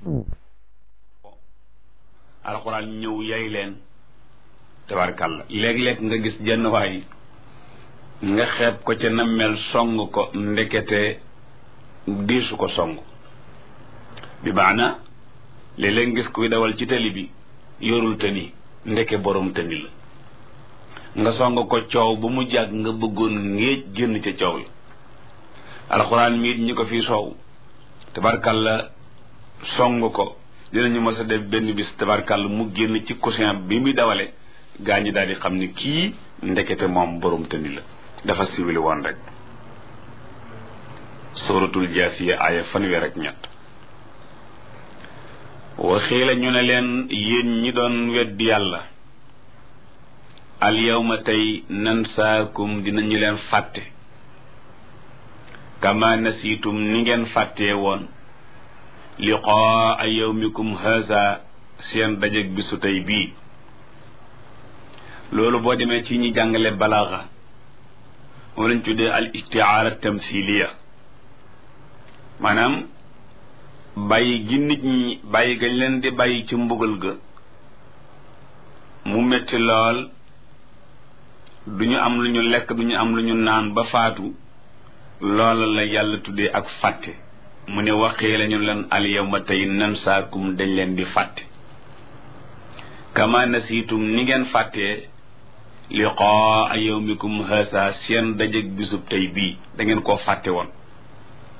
alxuraan ñëw yay leen tabarkàlla léeg-léeg nga gis jenn waay nga xeeb ko ca nammel song ko ndekete diisu ko song bi maana léeg-léeg ngis kuy dawal ci tali bi yorul tëni ndeke borom tëni la nga song ko coow ba mu jàgg nga bëggoon ngéej génn ca coow yi alxuraan miit ñi ko fi soow tabarkàlla song ko dinañu mës a def benn bis tabarkàlla mu génn ci coussin bi muy dawale gaa ñi daal di xam ne kii ndekete moom borom tëni la dafa siwili woon rek suratul jaasiya aaya fanweer ak ñett waxii la ñu ne leen yéen ñi doon weddi yàlla al yawma tey nansaakum dinañu leen fàtte kama nasiitum ni ngeen fàttee woon liqaa yawmikum haza seen dajeg bisu tey bii loolu boo demee ci ñi jàngale balaaxa moom lañ tuddee al istiaara tamthiliya maanaam bàyyi gi nit ñi bàyyi gañ leen di bàyyi ci mbugal ga mu metti lool du ñu am lu ñu lekk du ñu am lu ñu naan ba faatu loola la yàlla tuddee ak fàtte mu ne waxee lañu leen al yawma tey nansaakum dañ leen di fàtte kama nasiitum ni ngeen fàttee liqaa yawmikum haasa seen dajeg bisub tey bii da ngeen koo fàtte woon